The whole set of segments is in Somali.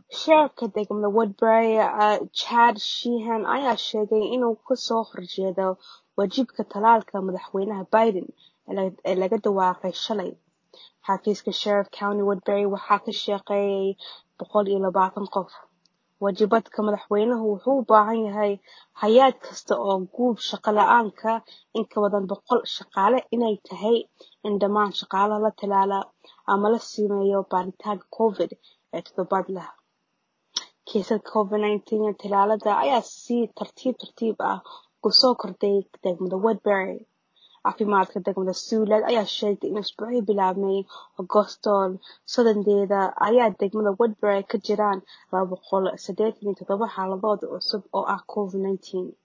Sheriffka degmada Woodbury Chad Sheehan ayaa sheegay inuu ka soo horjeedo waajibka tallaalka madaxweynaha Biden ee laga dhawaaqay shalay. Xafiiska Sheriff County Woodbury waxaa ka shaqeeyay boqol iyo labaatan qof. Waajibaadka madaxweynuhu wuxuu u baahan yahay hay'ad kasta oo guub shaqo la'aanka in ka badan boqol shaqaale inay tahay in dhammaan shaqaalaha la tallaalaa ama la sameeyo baaritaanka Covid ee toddobaadlaha. Kiisaska Covid-19 ee tallaalada ayaa si tartiib tartiib ah ugu soo kordhay degmada Woodbury. Caafimaadka degmada Siouxland ayaa sheegay in usbuucii bilaabmay Agoosto sodondeeda ay degmada Woodbury ka jiraan laba boqol sideetan iyo toddoba xaaladood cusub oo ah Covid-19.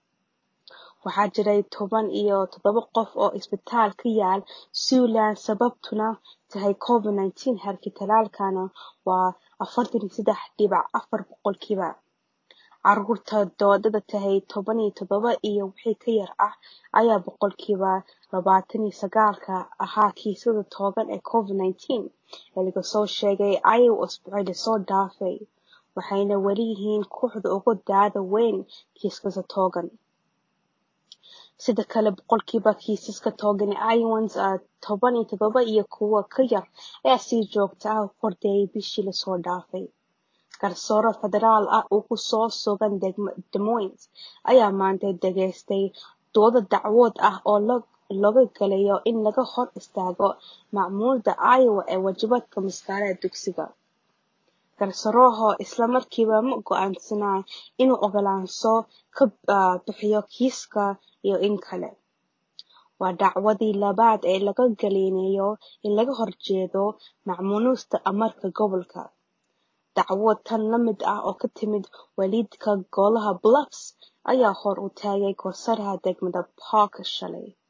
Waxaa jiray toban iyo toddoba qof oo isbitaal ku yaal Siouxland sababtuna tahay Covid-19 halkii tallaalkana waa afartan iyo sedex dibic afar boqolkiiba. Carruurta da'doodu tahay toban iyo toddoba iyo wixii ka yar ah ayaa boqolkiiba labatan iyo sagaal ka ahaa kiisaska togan ee Covid-19 ee laga soo sheegay Iowa usbuucii la soo dhaafay, waxayna weli yihiin kooxda ugu da'da weyn kiisaska togan. Sidoo kale, boqolkiiba kiisaska togan ee Iowans toban iyo toddoba iyo kuwa ka yar ayaa si joogto ah u kordhayay bishii la soo dhaafay. Garsoore federaal ah oo ku sugan Des Moines ayaa maanta dhageystay doodo dacwad ah oo looga galayo in laga hor istaago macluumaadka Iowa ee waajibaadka mas'aarada dugsiga. Garsooruhu isla markiiba ma go'aansan inuu oggolaansho ka bixiyo kiiska iyo in kale. Waa dacwadii labaad ee laga galeynayo in laga horjeedo mamnuucista amarka gobolka. Dacwad tan la mid ah oo ka timid waalidka golaha Bluffs ayaa hor u taagay garsooraha degmada Park shalay.